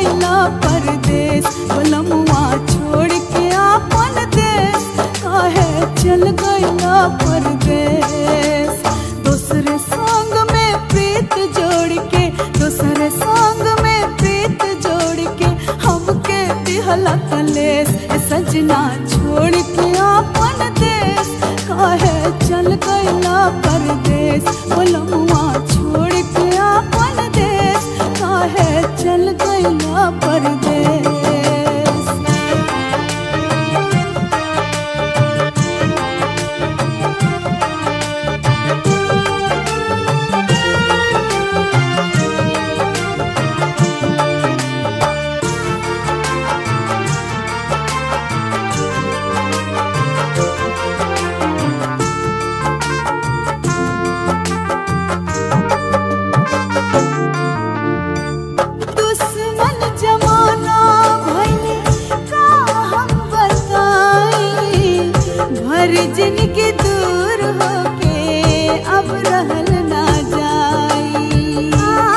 गईला परदेश बलमुआ छोड़ के आपन देश काहे चल गईला परदेश दूसरे संग में प्रीत जोड़ के दूसरे संग में प्रीत जोड़ के हमके दिहला कलेश ए सजना छोड़ के आपन देश काहे चल गईला परदेश बलमुआ छोड़ के आपन देश काहे चल गईला परदेश दुश्मन जमाना भइले का हम बताई भर जिनके दूर होके अब रहल ना जाई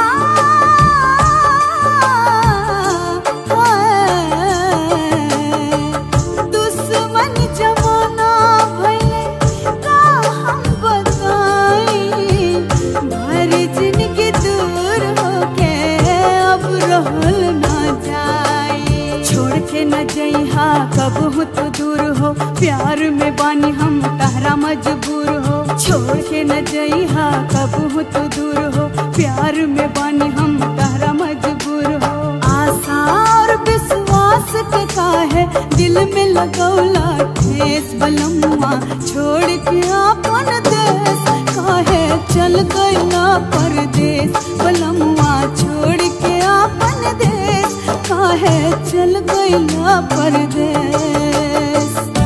दुश्मन जमाना भइले का हम बताई भर जिनके दूर होके अब रहल ना जाए छोड़ के न जइहा कब हो तो दूर हो प्यार में बानी हम तहरा मजबूर हो छोड़ के न जइहा कब हो तो दूर हो प्यार में बानी हम तहरा मजबूर हो आशा और विश्वास के काहे दिल में लगौला ठेस बलमुआ छोड़ के आपन देश काहे चल गईला परदेश बलमुआ छोड़ के आपन देश काहे चल गईला परदेश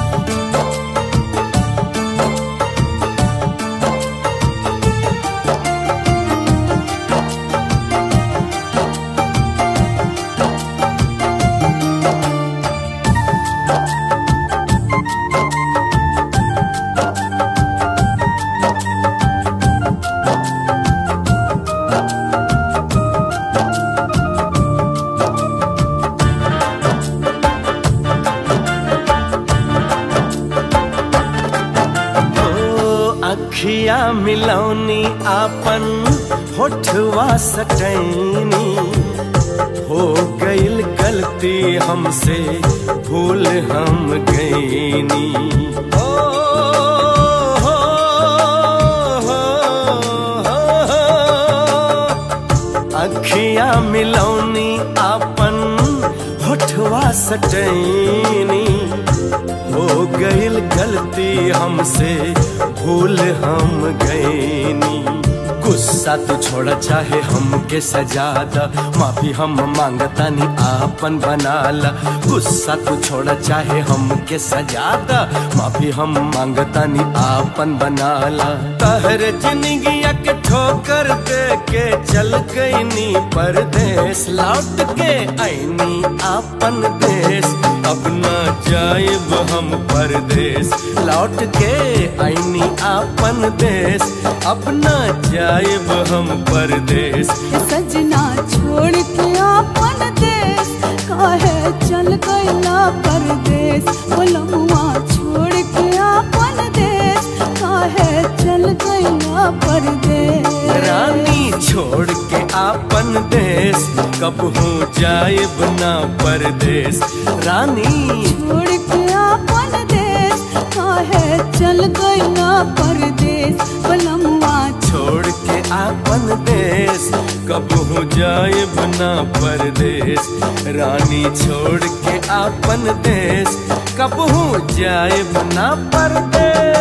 ओ अखिया मिलौनी आपन होठवा सटैनी हो गईल गलती हमसे भूल हम गईनी ओ, हो, हो, हो, हो। अखिया मिलौनी आपन होठवा सटैनी हो गईल गलती हमसे भूल हम गईनी गुस्सा तू छोड़ चाहे हमके सजा द माफी हम मांगतानी आपन बनाला गुस्सा तू छोड़ चाहे हमके सजा द माफी हम मांगतानी आपन बनाला तहर जिंदगिया के ठोकर दे के चल गईनी परदेश लौट के आईनी आपन देश अब न जाएब हम परदेश लौट के आईनी आपन देश अब न जाएब हम परदेश सजना छोड़ के आपन देश काहे चल गईला परदेश बलमुआ छोड़ के आपन देश काहे चल गईला परदेश रानी छोड़ के आपन देश कब हो जाएब ना परदेश रानी छोड़ के आपन देश काहे चल गईला परदेश बलमुआ छोड़ के आपन देश कब हो जाए बना परदेश रानी छोड़ के आपन देश कब हो जाए बना परदेश